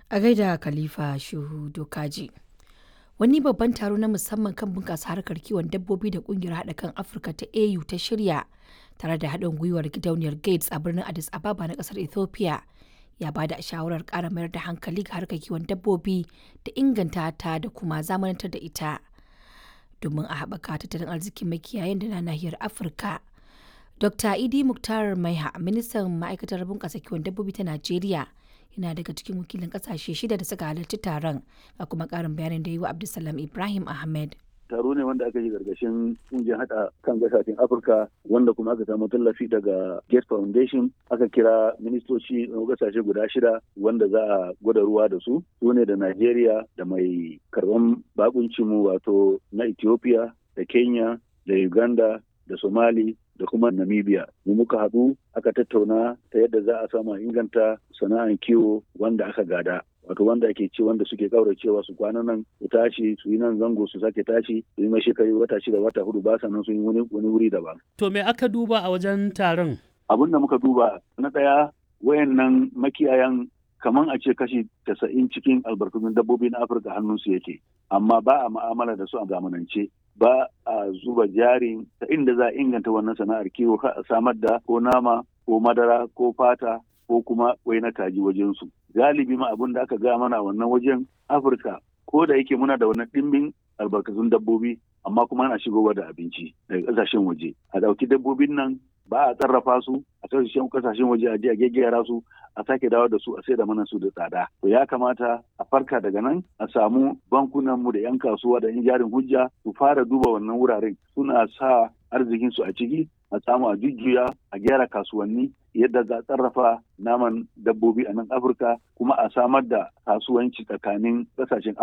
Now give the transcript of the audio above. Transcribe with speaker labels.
Speaker 1: A gaida Khalifa Shehu Dokaji. Wani babban taro na musamman kan bunƙasa harkar kiwon dabbobi da ƙungiyar haɗa kan Afirka ta AU ta shirya tare da haɗin gwiwar gidauniyar Gates a birnin Addis Ababa na ƙasar Ethiopia ya ba da shawarar ƙara mayar da hankali ga harkar kiwon dabbobi da inganta ta da kuma zamanantar da ita domin a haɓaka tattalin arzikin makiyayan da na nahiyar Afirka. Dr. Idi Muktar Maiha, ministan ma'aikatar bunƙasa kiwon dabbobi ta Najeriya, yana daga cikin wakilin ƙasashe shida da suka halarci taron, ga kuma ƙarin bayanin da yi wa Abdulsalam Ibrahim Ahmed.
Speaker 2: taro ne wanda aka yi gargashin kungiyar hada kan kasashen afirka wanda kuma aka samu tallafi daga gate foundation aka kira ministoci na kasashe guda shida wanda za a gwada ruwa da su su ne da nigeria da mai karban bakuncinmu wato na ethiopia da kenya da uganda da somali da kuma namibia mu muka haɗu aka tattauna ta yadda za a samu inganta sana'ar kiwo wanda aka gada wato wanda ake ce wanda suke kauracewa su kwana nan su tashi su yi nan zango su sake tashi su yi mashi kai wata shida wata hudu ba sa nan sun yi wani wuri daban.
Speaker 3: To me aka duba a wajen taron?
Speaker 2: Abin da muka duba na ɗaya wayannan makiyayan kaman a ce kashi tasa'in cikin albarkatun dabbobi na Afirka hannunsu yake amma ba a ma'amala da su a zamanance ba a zuba jari ta inda za a inganta wannan sana'ar kiwo a samar da ko nama ko madara ko fata ko kuma wai na kaji wajensu. Galibi ma abin da aka ga mana wannan wajen Afirka ko da yake muna da wannan ɗimbin albarkatun dabbobi amma kuma ana shigowa da abinci daga ƙasashen waje. A ɗauki dabbobin nan ba a sarrafa su a kasashen kasashen waje a je a gaggera su a sake dawo da su a saida mana su da tsada to ya kamata a farka daga nan a samu bankunan mu da yan kasuwa da yan jarin hujja su fara duba wannan wuraren suna sa arzikin su a ciki a samu a jujjuya a gyara kasuwanni yadda za a sarrafa naman dabbobi a nan afirka kuma a samar da kasuwanci tsakanin kasashen